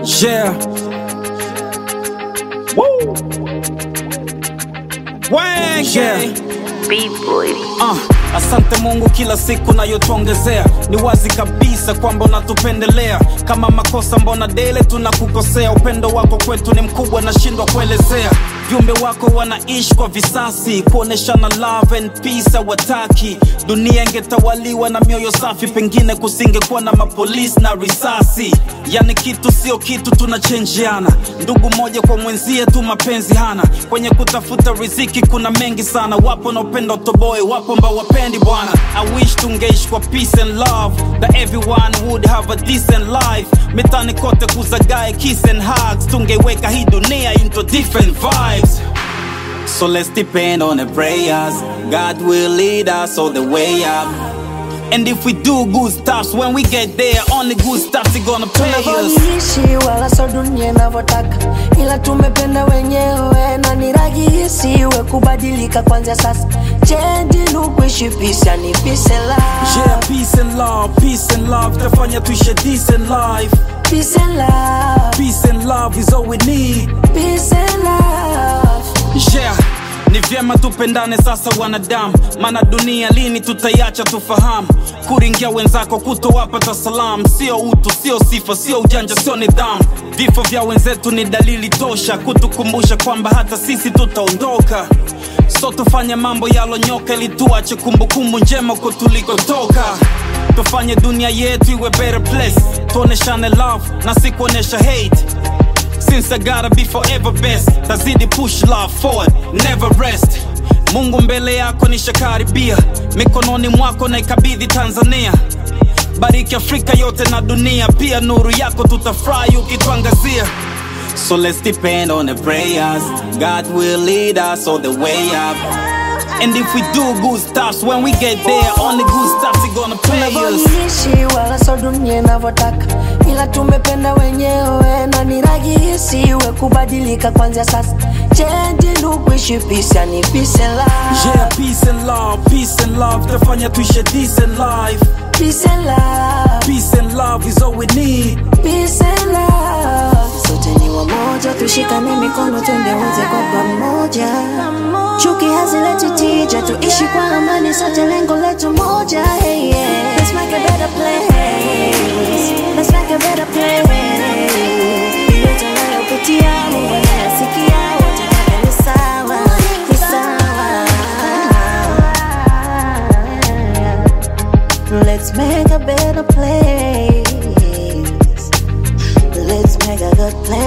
Yeah. Woo. Wenge. B-boy. Uh, asante Mungu kila siku nayotuongezea, ni wazi kabisa kwamba unatupendelea. Kama makosa mbona dele tunakukosea, upendo wako kwetu ni mkubwa, nashindwa kuelezea. Viumbe wako wanaishi kwa visasi, kuoneshana love and peace hawataki. Dunia ingetawaliwa na mioyo safi, pengine kusingekuwa na mapolisi na risasi. Yani kitu sio kitu, tunachenjiana ndugu moja kwa mwenzie tu, mapenzi hana. Kwenye kutafuta riziki kuna mengi sana, wapo wanaopenda utoboe, wapo ambao wapendi bwana. I wish tungeishi kwa peace and love, that everyone would have a decent life. Mitani kote kuzagae kiss and hugs, tungeweka hii dunia into different vibes. So let's depend on the prayers. God will lead us all the way up. And if we do good stuff, when we get there, only good stuff is gonna pay us. tunavyoishi wala so dunia inavyotaka, ila tumependa wenyewe na ni rahisi iwe kubadilika kwanzia sasa. Change ni kuishi peace, yani peace and Yeah, love, peace and love, peace and love. Tafanya tuishi a decent life. peace and love, Peace and love is all we need. peace and love. Yeah, ni vyema tupendane sasa wanadamu, maana dunia lini tutaiacha tufahamu. Kuringia wenzako kutowapata salamu, sio utu, sio sifa, sio ujanja, sio nidhamu. Vifo vya wenzetu ni dalili tosha kutukumbusha kwamba hata sisi tutaondoka. So tufanye mambo yalonyoka ili tuache kumbukumbu njema kwa tulikotoka. Tufanye dunia yetu iwe better place, tuoneshane love na si kuonesha hate. Since I gotta be forever best tazidi push love forward never rest mungu mbele yako nishakaribia mikononi mwako naikabidhi tanzania bariki afrika yote na dunia pia nuru yako tutafurahi ukituangazia so let's depend on the prayers god will lead us all the way up and if we do good stuff when we get there only good stuff is gonna pay us tunavyoishi wala so dunia inavyotaka, ila tumependa wenyewe na ni rahisi iwe kubadilika kwanzia sasa. Change ni kuishi peace, yani peace and love, yeah peace and love peace and love tafanya tuishi a decent life peace and love. Peace and love is all we need. Peace and love. Sote ni wamoja, tushikane mikono twende wote kwa pamoja. Chuki hazileti tija, tuishi kwa amani, sote lengo letu moja. Hey, yeah. Let's make a better place. Let's make a better place. Yote unayopitia, Mungu anayasikia, wote wote ni sawa, ni sawa. Let's make a better place. Let's make a good place.